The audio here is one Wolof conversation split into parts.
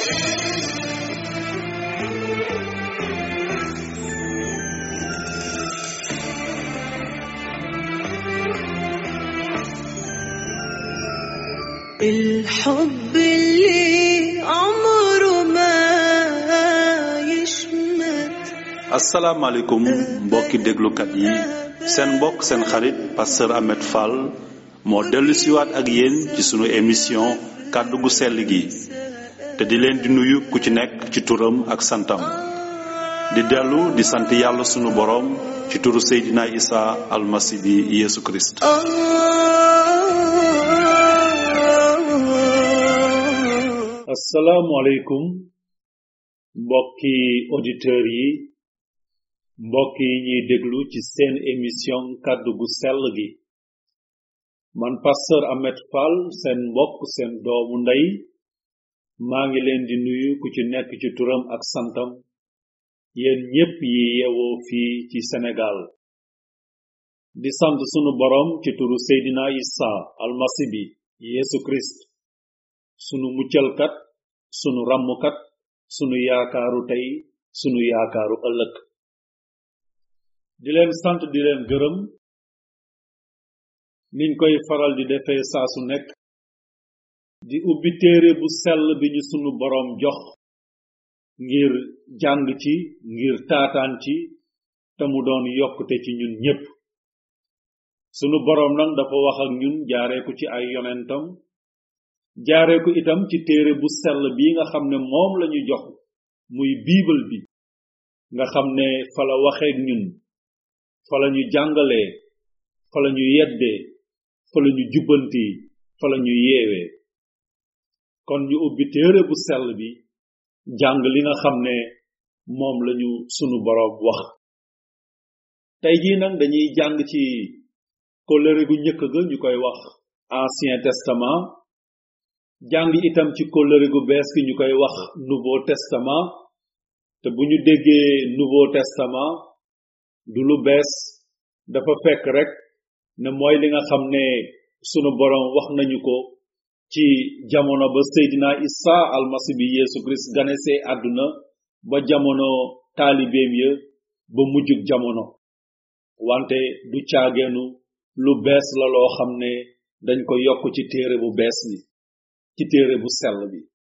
الحب اللي عمره ما يشمت asalaamaaleykum mbokki déglukat yi seen mbokk seen xarit pasteur Ahmed Fall moo dellu siwaat ak yéen ci sunu émission kàddu gu sell gi te di leen di nuyu ku ci nekk ci turam ak santam di dellu di sant yàlla sunu boroom ci turu Seydina Isa almasi bi Yeesu Kirist آه asalaamualeykum mbokki auditeurs yi mbokk yi ñuy déglu ci seen émission kàddu gu sell gi man pasteur Ahmed Fall seen mbokk seen doomu ndey maa ngi leen di nuyu ku ci nekk ci turam ak santam yéen ñépp yi yewoo fii ci Sénégal di sant sunu borom ci turu Seydina Isa almasi bi Yeesu Christ sunu muccalkat sunu ràmmkat sunu yaakaaru tey sunu yaakaaru ëllëg di leen sant di leen gërëm niñ koy faral di defee saa su nekk di ubbi téere bu sell bi ñu sunu boroom jox ngir jàng ci ngir taataan ci te mu doon yokkute ci ñun ñépp sunu boroom nag dafa wax ak ñun jaaree ko ci ay yonentam jaaree ko itam ci téere bu sell bii nga xam ne moom lañu jox muy biibal bi nga xam ne fa la waxeek ñun fa la ñu jàngalee fa la ñu yeddee fa la ñu jubbanti fa la ñu yeewee kon ñu ubbi téere bu sell bi jàng li nga xam ne moom lañu sunu boroom wax tey jii nag dañuy jàng ci kóllëre gu njëkk ga ñu koy wax ancien testament jàng itam ci kóllëre gu bees gi ñu koy wax nouveau testament te bu ñu déggee nouveau testament du lu bees dafa fekk rek ne mooy li nga xam ne sunu boroom wax nañu ko ci jamono ba Seydina Isa almasi bi Yeesu Christ ganesee àdduna ba jamono taalibeem ya ba mujjug jamono wante du caageenu lu bees la loo xam ne dañ ko yokk ci téere bu bees bi ci téere bu sell bi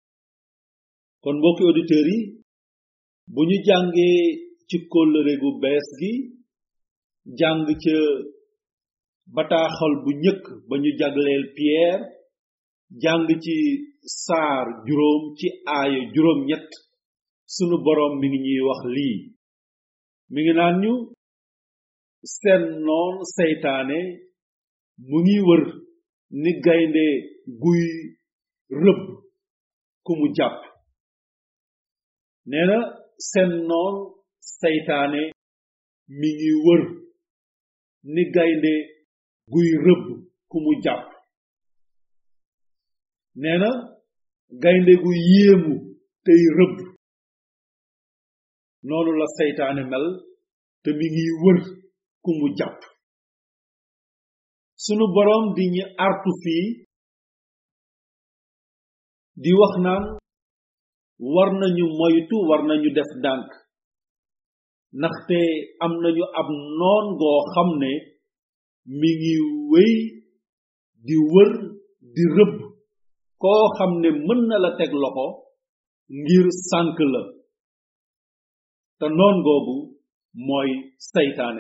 kon mbokki auditeurs yi bu ñu jàngee ci kóllëre gu bees gi jàng ca bataaxal bu njëkk ba ñu jagleel Pierre jàng ci saar juróom ci aaya juróom ñett sunu boroom mi ngi ñuy wax lii mi ngi naan ñu seen noon seytaane mu ngi wër ni gaynde guy rëbb ku mu jàpp nee na seen noon seytaane mi ngi wër ni gaynde guy rëbb ku mu jàpp nee na gaynde gu yéemu tey rëbb noonu la seytaane mel te mi ngi wër ku mu jàpp sunu boroom di ñu artu fii di wax naan war nañu moytu war nañu def ndànk ndaxte am nañu ab noon goo xam ne mi ngi wéy di wër di rëbb koo xam ne mën na la teg loxo ngir sànk la te noon googu mooy seytaane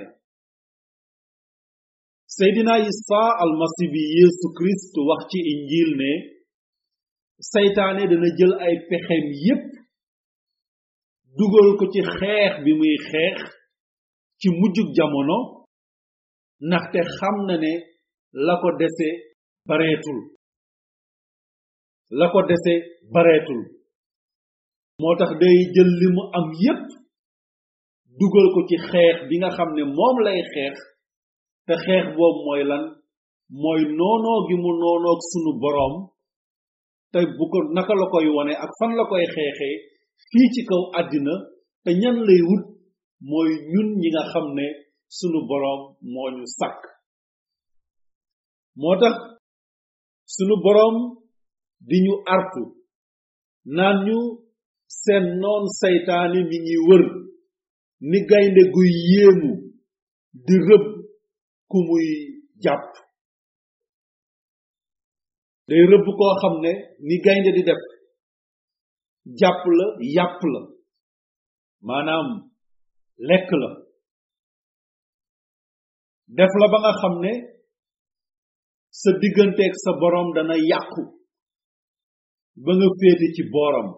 seydina isa almasi bi yeesu kirist wax ci injil ne seytaane dana jël ay pexem yépp dugal ko ci xeex bi muy xeex ci mujjug jamono ndaxte xam na ne la ko dese bareetul la ko dese bareetul moo tax day jël li mu am yépp dugal ko ci xeex bi nga xam ne moom lay xeex te xeex boobu mooy lan mooy noonoo gi mu noonoog sunu boroom te bu ko naka la koy wone ak fan la koy xeexee fii ci kaw àddina te ñan lay wut mooy ñun ñi nga xam ne sunu boroom moo ñu sàkk moo tax sunu boroom di ñu artu naan ñu seen noon saytaane mi ngi wër ni gaynde guy yéemu di rëbb ku muy jàpp day rëbb koo xam ne ni gaynde di def jàpp la yàpp la maanaam lekk la def la ba nga xam ne sa digganteeg sa boroom dana yàqu ba nga féete ci booram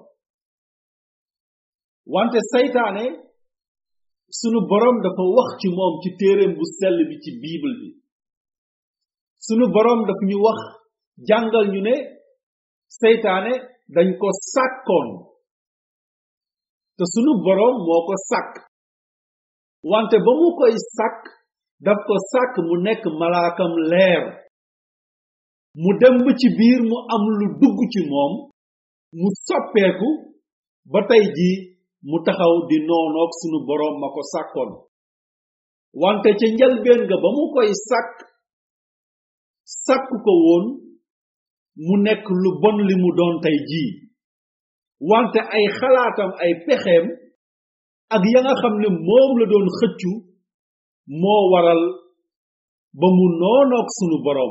wante saytaane sunu boroom dafa wax ci moom ci téereem bu sell bi ci bible bi sunu boroom dafa ñu wax jàngal ñu ne saytaane dañ ko sàkkoon te sunu boroom moo ko sàkk wante ba mu koy sàkk daf ko sàkk mu nekk malaakam leer mu dem ba ci biir mu am lu dugg ci moom mu soppeeku ba tey jii mu taxaw di noonoog sunu boroom ma ko sàkkoon wante ca njalbeen ga ba mu koy sàkk sàkk ko woon mu nekk lu bon li mu doon tey jii wante ay xalaatam ay pexeem ak ya nga xam ne moom la doon xëccu moo waral ba mu noonoog sunu boroom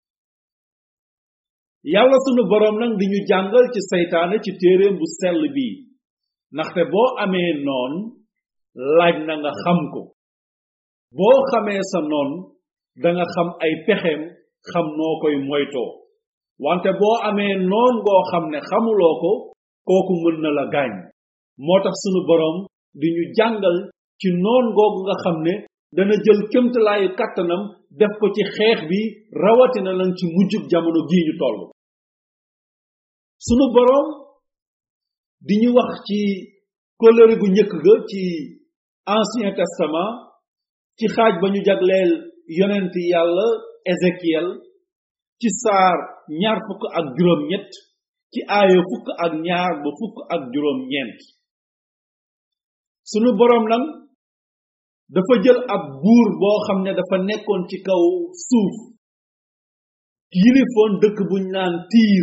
yàlla sunu boroom nag di ñu jàngal ci seytaane ci téeréem bu sell bii ndaxte boo amee noon laaj na nga xam ko boo xamee sa noon danga xam ay pexeem xam noo koy moytoo wante boo amee noon boo xam ne xamuloo ko kooku mën na la gaañ moo tax sunu boroom di ñu jàngal ci noon googu nga xam ne dana jël kémtalaayu kàttanam def ko ci xeex bi rawatina lan ci mujjug jamono gii ñu toll sunu boroom di ñu wax ci kóllëre gu njëkk ga ci ancien testament ci xaaj ba ñu jagleel yonent yàlla ézéchiel ci saar ñaar fukk ak juróom ñett ci aaya fukk ak ñaar ba fukk ak juróom ñeent sunu boroom nag dafa jël ab buur boo xam ne dafa nekkoon ci kaw suuf yilifoon dëkk buñ naan tiir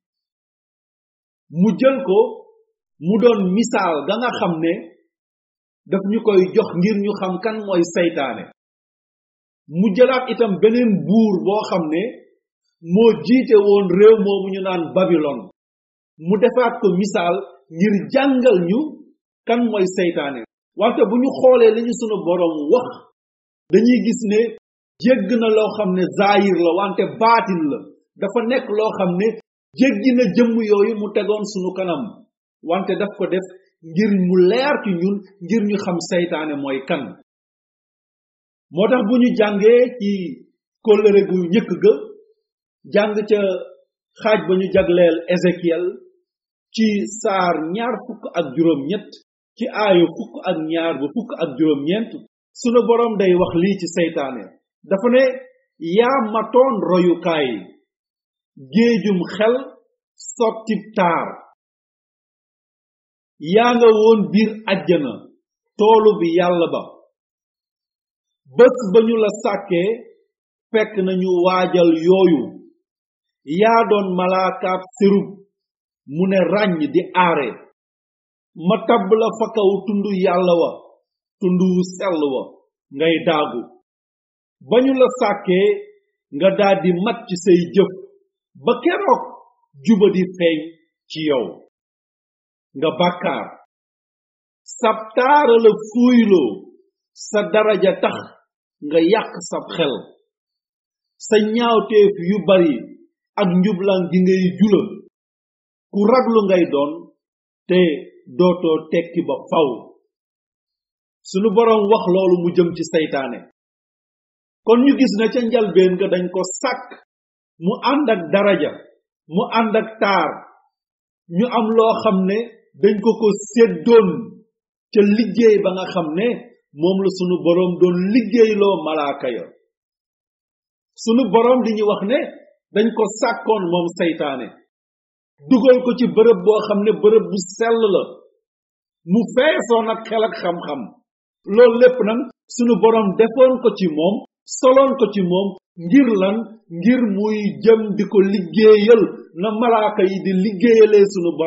mu jël ko mu doon misaal ga nga xam ne daf ñu koy jox ngir ñu xam kan mooy saytaane mu jëlaat itam beneen buur boo xam ne moo jiite woon réew moomu ñu naan babilon mu defaat ko misaal ngir jàngal ñu kan mooy saytaane wante bu ñu xoolee li ñu sunu boroom wax dañuy gis ne jégg na loo xam ne zaayir la wante baatin la dafa nekk loo xam ne jéggi na jëmm yooyu mu tegoon sunu kanam wante daf ko def ngir mu leer ci ñun ngir ñu xam saytaane mooy kan moo tax bu ñu jàngee ci kóllëre gu njëkk ga jàng ca xaaj ba ñu jagleel ézéchiel ci saar ñaar fukk ak juróom ñett ci aayu fukk ak ñaar ba fukk ak juróom ñeent sunu boroom day wax lii ci seytaane dafa ne yaa matoon royukaay géejum xel sottib taar yaa nga woon biir àjjana toolu bi yàlla ba bés ba ñu la sàkkee fekk nañu waajal yooyu yaa doon malaakaab sérub mu ne ràññ di aare ma tabb la fa kaw tundu yàlla wa tundu wu sell wa ngay daagu ba ñu la sàkkee nga daldi mat ci say jëf ba keroog juba di feeñ ci yow nga bàkkaar sab taara la fuuyloo sa daraja tax nga yàq sab xel sa ñaawteef yu bari ak njublan gi ngay jula ku raglu ngay doon te dootoo tekki ba faw sunu boroom wax loolu mu jëm ci seytaane kon ñu gis na ca njalbeen nga dañ ko sàkk mu ànd ak daraja mu ànd ak taar ñu am loo xam ne dañ ko ko séddoon ca liggéey ba nga xam ne moom la sunu boroom doon liggéeyloo malaaka ya sunu boroom di ñu wax ne dañ ko sàkkoon moom seytaane dugal ko ci bërëb boo xam ne bërëb bu sell la mu feesoon ak xel ak xam-xam loolu lépp nag sunu boroom defoon ko ci moom soloon ko ci moom ngir lan ngir muy jëm di ko liggéeyal na malaaka yi di liggéeyalee sunu boroom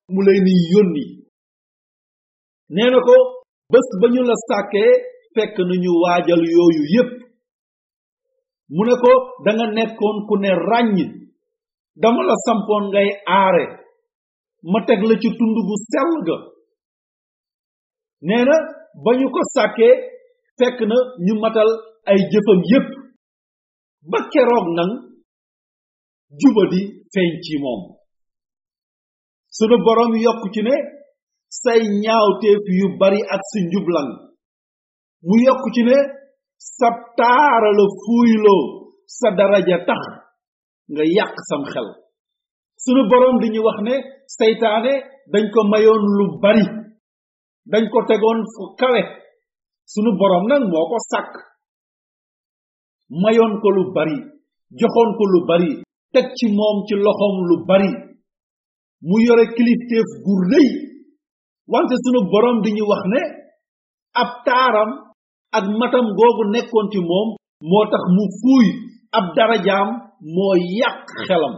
mu leen di yónni nee na ko bés ba ñu la sàkkee fekk nañu waajal yooyu yépp mu ne ko da nga nekkoon ku ne ràññ dama la sampoon ngay aare ma teg la ci tund gu sell ga nee na ba ñu ko sàkkee fekk na ñu matal ay jëfam yépp ba keroog nang jubadi feeñ ci moom sunu boroom yokk ci ne say ñaawteef yu bari ak si njublang mu yokk ci ne sa taara la fuuyloo sa daraja tax nga yàq sam xel sunu boroom di ñu wax ne seytaane dañ ko mayoon lu bari dañ ko tegoon fu kawe sunu boroom nag moo ko sàkk mayoon ko lu bari joxoon ko lu bari teg ci moom ci loxoom lu bari mu yore kilifteef gu rëy wante sunu boroom di ñu wax ne ab taaram ak matam googu nekkoon ci moom moo tax mu fuuy ab darajaam moo yàq xelam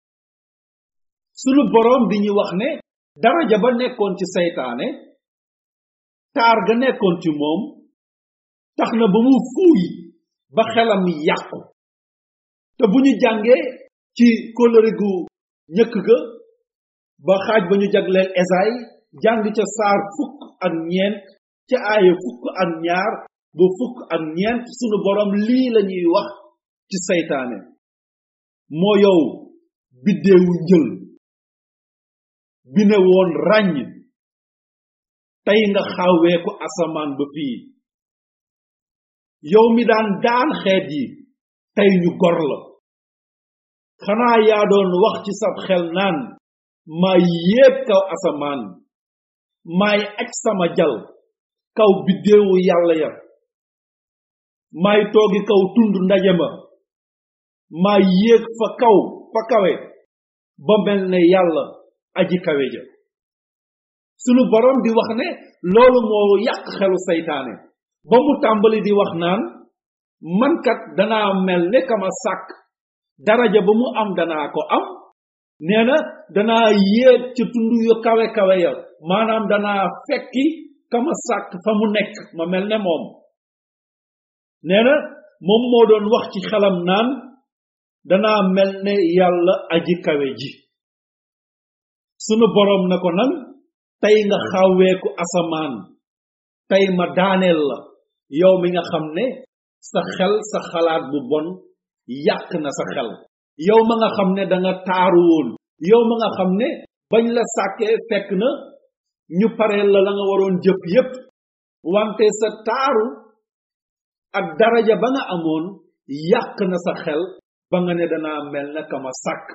sunu boroom di ñu wax ne daraja ba nekkoon ci seytaane taar ga nekkoon ci moom tax na ba mu fuuy ba xelam yàqu te bu ñu jàngee ci kóllëre gu ñëkk ga ba xaaj ba ñu jagleel esaay jàng ca saar fukk ak ñeent ca aaya fukk ak ñaar ba fukk ak ñeent sunu boroom lii lañuy wax ci seytaane moo yow biddeewu njël bi ne woon ràññ tey nga xawweeku asamaan ba fii yow mi daan daan xeet yi tey ñu gor la xanaa yaa doon wax ci sab xel naan maay yéeg kaw asamaan maay aj sama jal kaw biddéewu yàlla ya maay toogi kaw tund ndaje ma maay yéeg fa kaw fa kawe ba mel ne yàlla aji kawe ja sunu borom di wax ne loolu moo yàq xelu saytaane ba mu tàmbali di wax naan mankat danaa mel ne kama sàkk daraja ba mu am danaa ko am nee na danaa yéeg ca tund yu kawe kawe ya maanaam danaa fekki kama sàkk fa mu nekk ma mel ne moom nee na moom moo doon wax ci xelam naan danaa mel ne yàlla aji kawe ji sunu boroom na ko nan tey nga xawweeku asamaan tey ma daaneel la yow mi nga xam ne sa xel sa xalaat bu bon yàq na sa xel yow ma nga xam ne da nga taaru woon yow ma nga xam ne bañ la sàkkee fekk na ñu pareel la la nga waroon jëf yépp wante sa taaru ak daraja ba nga amoon yàq na sa xel ba nga ne danaa mel na kama sàkk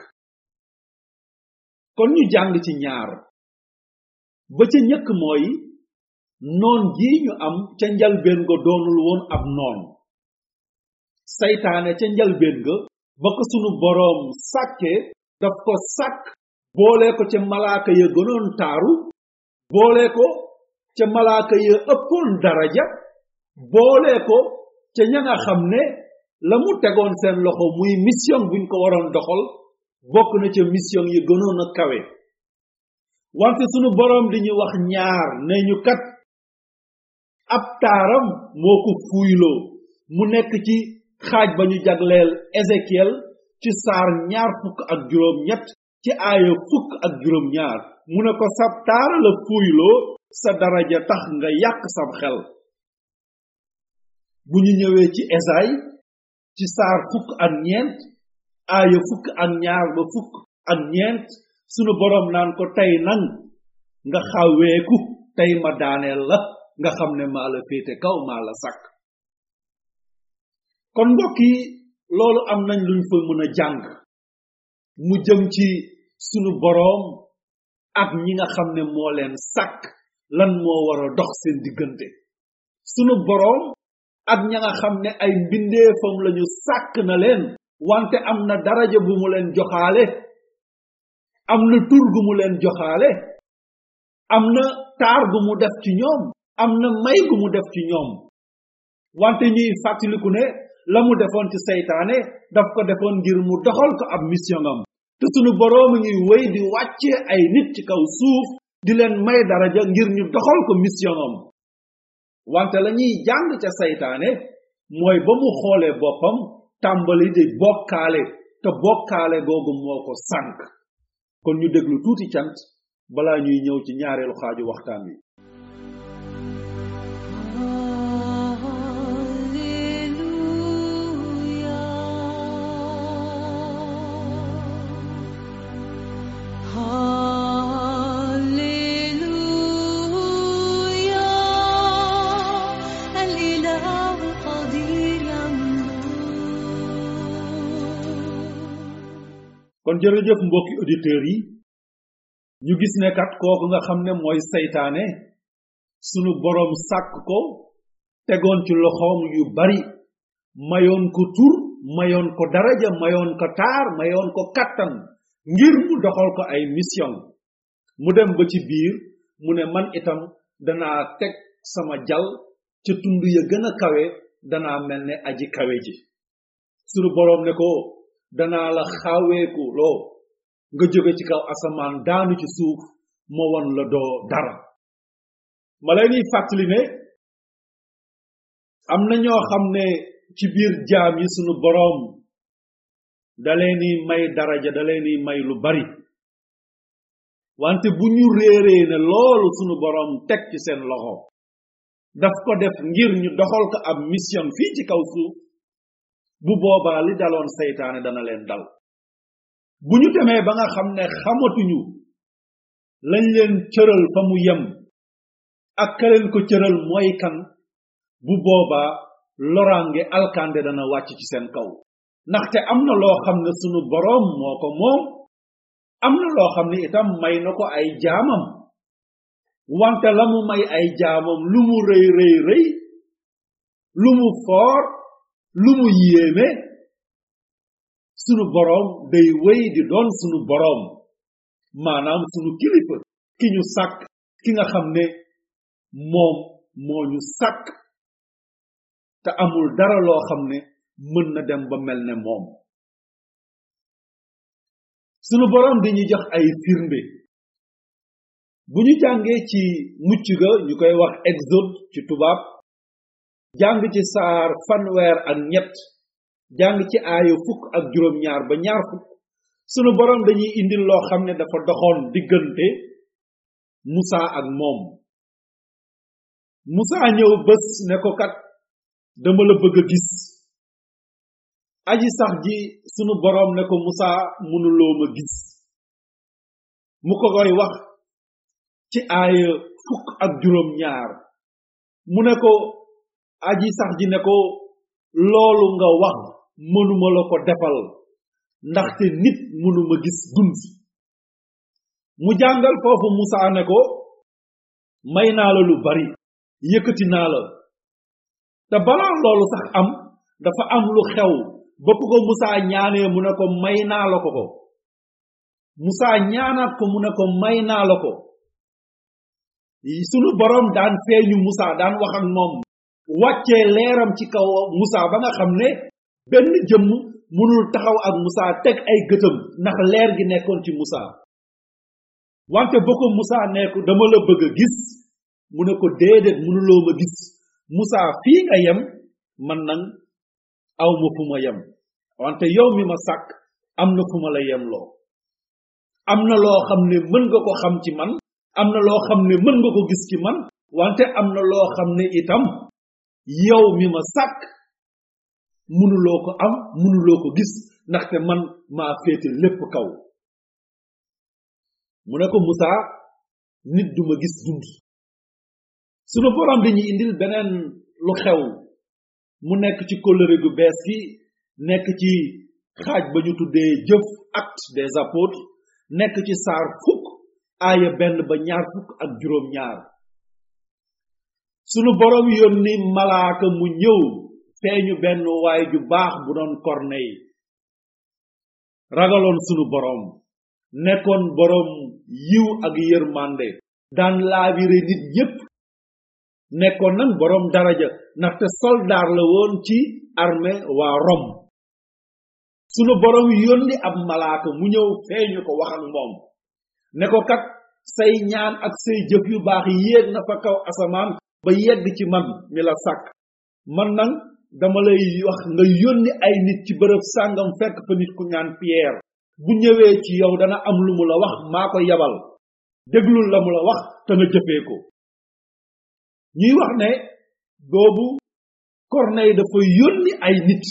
kon ñu jàng ci ñaar ba ca ñëkk mooy noon gii ñu am ca njalbeen ga doonul woon ab noon saytaane ca njalbeen ga ba ko sunu boroom sàkke daf ko sàkk boole ko ca malaaka ya gënoon taaru boole ko ca malaaka ya ëppoon daraja boole ko ca ña nga xam ne la mu tegoon seen loxo muy mission buñ ko waroon doxal bokk na ca mission yi gënoon a kawe wante sunu boroom di ñu wax ñaar ne ñu kat ab taaram moo ko fuuyloo mu nekk ci xaaj ba ñu jagleel Ézéchiel ci saar ñaar fukk ak juróom ñett ci aaya fukk ak juróom ñaar mu ne ko sab taara la fuuyloo sa daraja tax nga yàq sab xel bu ñu ñëwee ci Esaay ci saar fukk ak ñeent aaya fukk ak ñaar ba fukk ak ñeent sunu boroom naan ko tey nan nga xaweeku tey ma daaneel la nga xam ne maa la féete kaw maa la sàkk kon mbokk yi loolu am nañ luñ fa mën a jàng mu jëm ci sunu boroom ak ñi nga xam ne moo leen sàkk lan moo war a dox seen diggante sunu boroom ak ña nga xam ne ay mbindeefam lañu sàkk na leen wante am na daraja bu mu leen joxaale am na tur gu mu leen joxaale am na taar gu mu def ci ñoom am na may gu mu def ci ñoom wante ñuy fàttaliku ne la mu defoon ci seytaane daf ko defoon ngir mu doxal ko ab mission am te sunu boroom a ngi wéy di wàcce ay nit ci kaw suuf di leen may daraja ngir ñu doxal ko mission am wante la ñuy jàng ca saytaane mooy ba mu xoolee boppam tàmbali di bokkaale te bokkaale googu moo ko sànk kon ñu déglu tuuti cant balaa ñuy ñëw ci ñaareelu xaaju waxtaan wi kon jërëjëf mbokki auditeurs yi ñu gis ne kat kooku nga xam ne mooy saytaane sunu boroom sàkk ko tegoon ci loxoom yu bari mayoon ko tur mayoon ko daraja mayoon ko taar mayoon ko kattan ngir mu doxal ko ay mission mu dem ba ci biir mu ne man itam danaa teg sama jal ca tund ya gën a kawe danaa mel ne aji kawe ji sunu boroom ne ko danaa la xaaweeku loo nga jóge ci kaw asamaan daanu ci suuf ma won la doo dara ma lay niy fàttali ne am na ñoo xam ne ci biir jaam yi sunu boroom da leeni may daraja da leeni may lu bari wante bu ñu réeree ne loolu sunu boroom teg ci seen loxo daf ko def ngir ñu doxal ko ab mission fii ci kaw suuf bu boobaa li daloon seytaane dana leen dal bu ñu demee ba nga xam ne xamatuñu lañ leen cëral fa mu yem ak ka leen ko cëral mooy kan bu boobaa loraange alkande dana wàcc ci seen kaw ndaxte am na loo xam ne sunu boroom moo ko moom am na loo xam ne itam may na ko ay jaamam wante la mu may ay jaamam lu mu rëy rëy rëy lu mu foor lu mu yéeme sunu boroom day wéy di doon sunu boroom maanaam sunu kilifa ki ñu sàkk ki nga xam ne moom moo ñu sàkk te amul dara loo xam ne mën na dem ba mel ne moom sunu boroom dañuy jox ay firnde bu ñu jàngee ci mucc ga ñu koy wax exode ci tubaab jàng ci saar fanweer ak ñett jàng ci aayu fukk ak juróom ñaar ba ñaar fukk sunu boroom dañuy indil loo xam ne dafa doxoon diggante musa ak moom musa ñëw bés ne ko kat dama la bëgg a gis aji sax ji sunu boroom ne ko musa mënuloo ma gis mu ko koy wax ci aaya fukk ak juróom ñaar mu ne ko aji sax ji ne ko loolu nga wax mënuma la ko defal ndaxte nit mënuma gis dund mu jàngal foofu musa ne ko may naa la lu bari yëkkati naa la te balaa loolu sax am dafa am lu xew ba ko musa ñaanee mu ne ko may naa la ko ko musa ñaanaat ko mu ne ko may naa la ko sunu boroom daan feeñu musa daan wax ak moom wàccee leeram ci kaw musa ba nga xam ne benn jëmm mënul taxaw ak musa teg ay gëtam ndax leer gi nekkoon ci musa wante ba ko musa ne ko dama la bëgg a gis mu ne ko déedéet mënuloo ma gis musa fii nga yem man nag aw ma fu ma yem wante yow mi ma sàkk am na fu ma la yem loo am na loo xam ne mën nga ko xam ci man am na loo xam ne mën nga ko gis ci man wante am na loo xam ne itam yow mi ma sàkk mënuloo ko am mënuloo ko gis ndaxte man maa féete lépp kaw mu ne ko musa nit duma gis dund sunu borom dañuy indil beneen lu xew mu nekk ci kóllëre gu bees gi nekk ci xaaj ba ñu tuddee jëf acte des apôtres nekk ci saar fukk aaya benn ba ñaar fukk ak juróom ñaar sunu borom yónni malaaka mu ñëw feeñu benn waay ju baax bu doon korney ragaloon sunu borom nekkoon borom yiw ak yërmande daan laabire nit ñépp nekkoon nan borom daraja ndaxte soldaar la woon ci armée waa Rome sunu borom yónni ab malaaka mu ñëw feeñu ko wax ak moom ne ko kat say ñaan ak say jëf yu baax yéeg na fa kaw asamaan ba yegg ci man mi la sàkk man nag dama lay wax nga yónni ay nit ci bërëb sàngam fekk fa nit ku ñaan Pierre bu ñëwee ci yow dana am lu mu la wax maa ko yabal déglul la mu la wax te nga jëfee ko ñuy wax ne boobu Corneille dafa yónni ay nit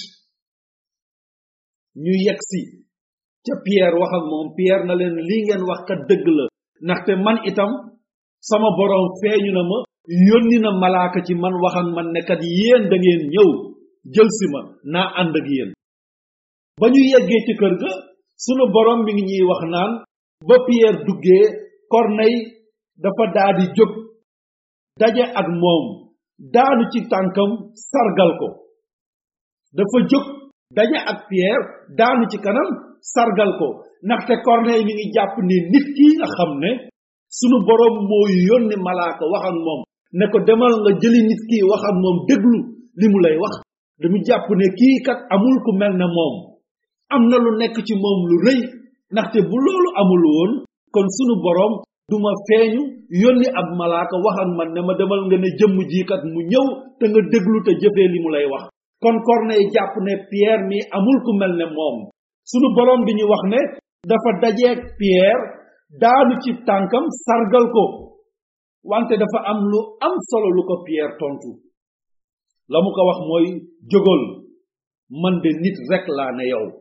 ñu yegsi ca Pierre wax ak moom Pierre na leen lii ngeen wax kat dëgg la ndaxte man itam sama borom feeñu na ma yónni na malaaka ci man wax ak man ne kat yéen da ngeen ñëw jël si ma naa ànd ak yéen ba ñu yeggee ci kër ga sunu borom mi ngi ñuy wax naan ba Pierre duggee Corneille dafa daa di jóg daje ak moom daanu ci tànkam sargal ko dafa jóg daje ak Pierre daanu ci kanam sargal ko ndaxte Corneille mi ngi jàpp ni nit ki nga xam ne sunu borom moo yónni malaaka wax ak moom ne ko demal nga jëli nit ki wax ak moom déglu li mu lay wax damu jàpp ne kii kat amul ku mel ne moom am na lu nekk ci moom lu rëy ndaxte bu loolu amul woon kon sunu borom duma feeñu yónni ab malaaka wax ak man ne ma demal nga ne jëmm ji kat mu ñëw te nga déglu te jëfee li mu lay wax kon Corneille jàpp ne Pierre mi amul ku mel ne moom sunu borom bi ñu wax ne dafa dajeeg Pierre daanu ci tànkam sargal ko wante dafa am lu am solo lu ko Pierre tontu la mu ko wax mooy jógal man de nit rek laa ne yow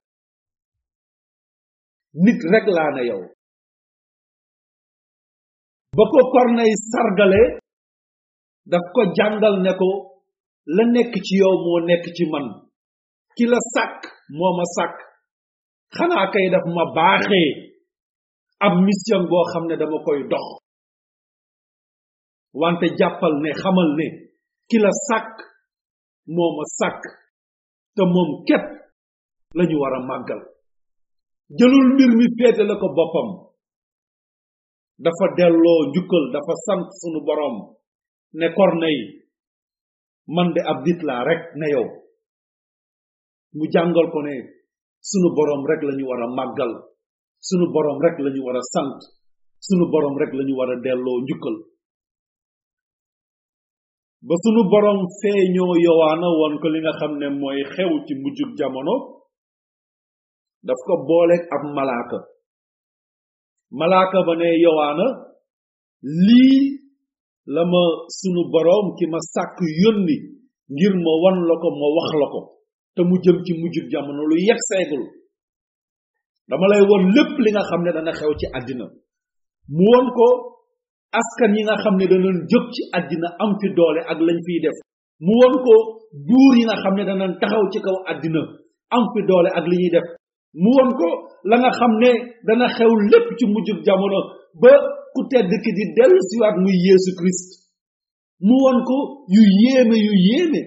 nit rek laa ne yow ba ko Corneille sargale daf ko jàngal ne ko la nekk ci yow moo nekk ci man ki la sàkk moo ma sàkk xanaa kay daf ma baaxee ab mission boo xam ne dama koy dox wante jàppal ne xamal ne ki la sàkk moo ma sàkk te moom képp lañu war a màggal jëlul mbir mi féete la ko boppam dafa delloo njukkal dafa sant sunu borom ne Corneille man de ab nit laa rek ne yow mu jàngal ko ne sunu borom rek lañu war a màggal sunu borom rek lañu war a sant sunu borom rek lañu war a delloo njukkal ba sunu borom feeñoo yowaana woon ko li nga xam ne mooy xew ci mujjug jamono daf ko booleeg ab malaaka malaaka ba ne yowaana lii la ma sunu borom ki ma sàkk yónni ngir ma wan la ko ma wax la ko te mu jëm ci mujjug jamono lu yegg seegul dama lay won lépp li nga xam ne dana xew ci àddina mu won ko askan yi nga xam ne danañ jóg ci àddina am fi doole ak lañ fiy def mu won ko buur yi nga xam ne danañ taxaw ci kaw àddina am fi doole ak li ñuy def mu won ko la nga xam ne dana xew lépp ci mujjug jamono ba ku tedd ki di dellu siwaat muy yeesu christ mu won ko yu yéeme yu yéeme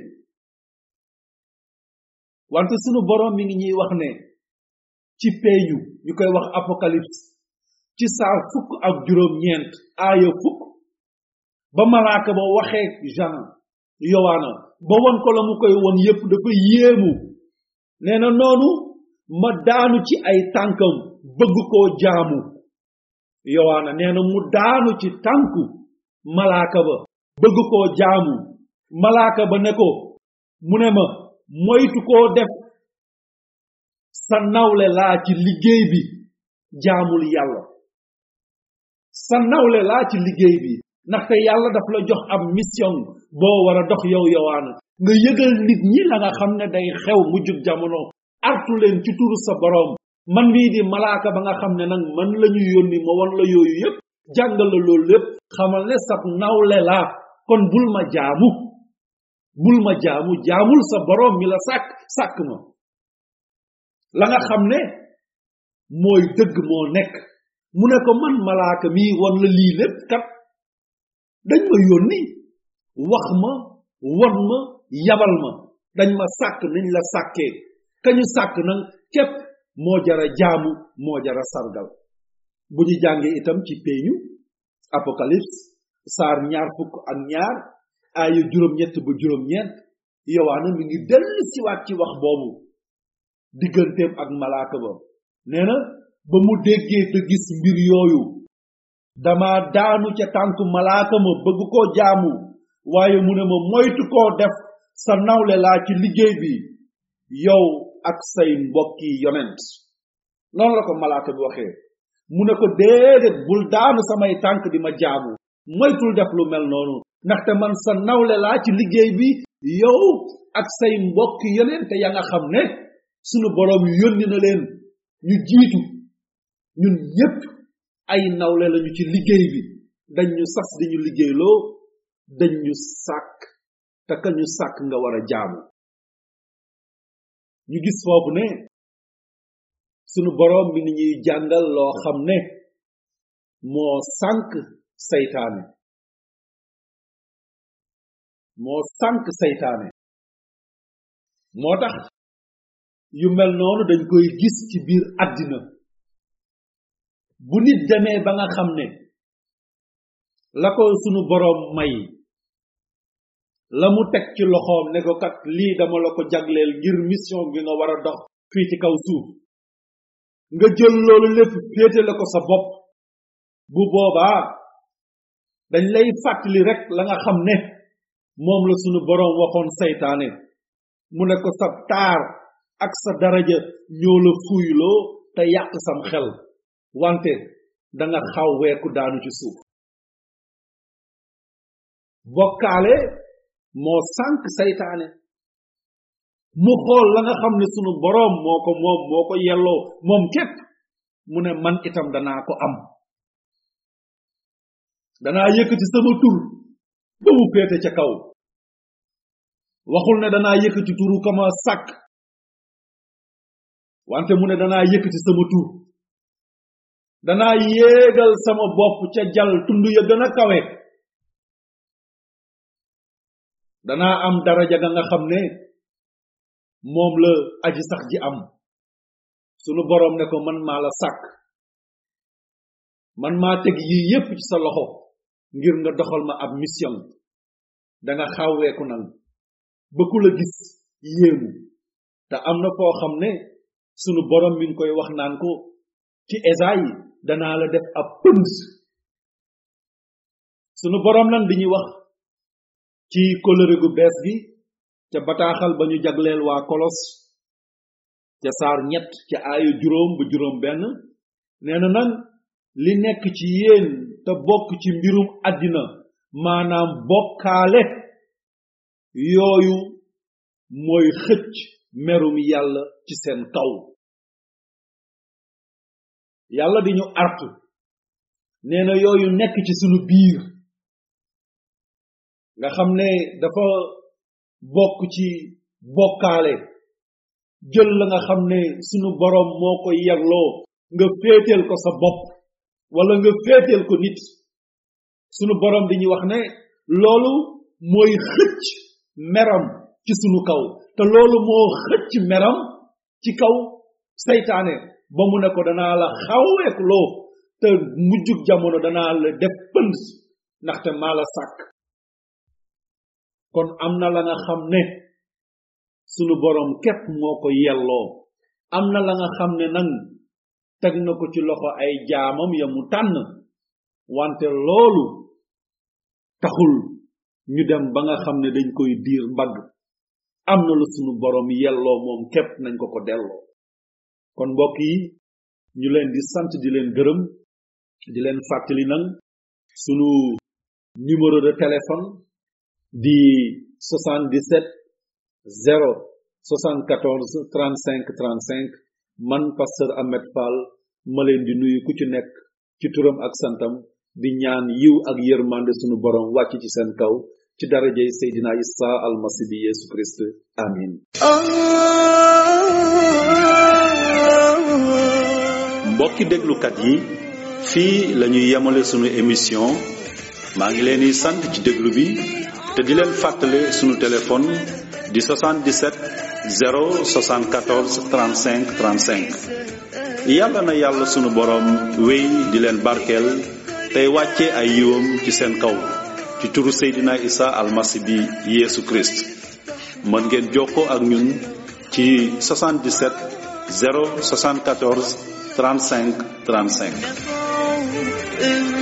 wante sunu borom mi ngi ñuy wax ne ci peeñu ñu koy wax apocalypse ci saar fukk ak juróom ñeent aaya fukk ba malaaka ba waxee jean yowaana ba won ko la mu koy won yépp dafa yéemu nee na noonu ma daanu ci ay tànkam bëgg koo jaamu yowaana nee na mu daanu ci tànku malaaka ba bëgg koo jaamu malaaka ba ne ko mu ne ma moytu koo def sa nawle laa ci liggéey bi jaamul yàlla sa nawle laa ci liggéey bi ndaxte yàlla daf la jox ab mission boo war a dox yow yowaana nga yëgal nit ñi la nga xam ne day xew mujjug jamono artu leen ci turu sa boroom man mii di malaaka ba nga xam ne nag man la ñu yónni ma won la yooyu yépp jàngal la loolu lépp xamal ne sab nawle laa kon bul ma jaamu bul ma jaamu jaamul sa boroom mi la sàkk sàkk ma la nga xam ne mooy dëgg moo nekk mu ne ko man malaaka mii won la lii lépp kat dañ ma yónni wax ma won ma yabal ma dañ ma sàkk nañ la sàkkee kañu sàkk nag képp moo jara jaamu moo jara sargal bu ñu jàngee itam ci peeñu apocalypse saar ñaar fukk ak ñaar aaya juróom ñett ba juróom ñeent yowaana mi ngi dellu siwaat ci wax boobu digganteem ak malaaka ba nee na ba mu déggee te gis mbir yooyu dama daanu ca tànku malaaka ma bëgg koo jaamu waaye mu ne ma moytu koo def sa nawle laa ci liggéey bi yow ak say mbokki yonent noonu la ko malaaka bi waxee mu ne ko déedéet bul daanu samay tànk di ma jaamu moytul def lu mel noonu ndaxte man sa nawle laa ci liggéey bi yow ak say mbokki yonent ya nga xam ne sunu boroom yónni na leen ñu jiitu ñun ñépp ay nawle lañu ci liggéey bi dañ ñu sas di ñu liggéeyloo dañ ñu sàkk te ka ñu sàkk nga war a jaamu ñu gis foofu ne sunu boroom mi ni ñuy jàngal loo xam ne moo sànk saytaane moo sànk saytaane moo tax yu mel noonu dañ koy gis ci biir àddina bu nit demee ba nga xam ne la ko sunu boroom may la mu teg ci loxoom ne ko kat lii dama la ko jagleel ngir mission bi nga war a dox fii ci kaw suuf nga jël loolu lépp féetale ko sa bopp bu boobaa dañ lay fàttali rek la nga xam ne moom la sunu boroom waxoon saytaane mu ne ko sa taar ak sa daraja ñoo la fuyloo te yàq sam xel wante da nga xaw weeku daanu ci suuf bokkaale moo sànk saytaane mu xool la nga xam ne sunu boroom moo ko moom moo ko yelloo moom képp mu ne man itam danaa ko am danaa yëkkati sama tur ba mu féete ca kaw waxul ne danaa yëkkati turu kama sàkk wante mu ne danaa yëkkati sama tur danaa yéegal sama bopp ca jal tund ya gën a kawe danaa am daraja ga nga xam ne moom la aji sax ji am sunu boroom ne ko man maa la sàkk man maa teg yii yépp ci sa loxo ngir nga doxal ma ab mission danga xawweeku nag ba ku la gis yéemu te am na foo xam ne sunu boroom mi ngi koy wax naan ko ci Esayi danaa la def ab pënd sunu boroom lan di ñuy wax ci kóllëre gu bees gi ca bataaxal ba ñu jagleel waa kolos ca saar ñett ca aayu juróom ba juróom benn nee na nag li nekk ci yéen te bokk ci mbirum àddina maanaam bokkaale yooyu mooy xëcc merum yàlla ci seen kaw yàlla di ñu artu nee na yooyu nekk ci sunu biir nga xam ne dafa bokk ci bokkaale jël la nga xam ne sunu boroom moo ko yagloo nga féeteel ko sa bopp wala nga féeteel ko nit sunu boroom di ñu wax ne loolu mooy xëcc meram ci sunu kaw te loolu moo xëcc meram ci kaw saytaane ba mu ne ko danaa la xaweek loo te mujjug jamono danaa la def pënd ndaxte maa la sàkk kon am na la nga xam ne sunu boroom képp moo ko yelloo am na la nga xam ne nag teg na ko ci loxo ay jaamam ya mu tànn wante loolu taxul ñu dem ba nga xam ne dañ koy diir mbagg am na lu sunu boroom yelloo moom képp nañ ko ko delloo kon mbokk yi ñu leen di sant di leen gërëm di leen fàttali nag sunu numéro de téléphone di 77 0 74 35 35 man pasteur Ahmed Fall ma leen di nuyu ku ci nekk ci turam ak santam di ñaan yiw ak yërmande sunu borom wàcc ci seen kaw ci darajey Seydina Isa almasi bi Yesu Christ amin mbokki déglukat yi fii lañuy yemale sunu émission maa ngi leen di sant ci déglu bi te di leen fàttale sunu téléphone di 77 074 35 35 yàlla na yàlla sunu boroom wéy di leen barkeel tey wàcce ay yiwam ci seen kaw ci turu Seydina Isa almasi bi Yesu Christ mën ngeen jokkoo ak ñun ci 77 074 35 35 نفعوا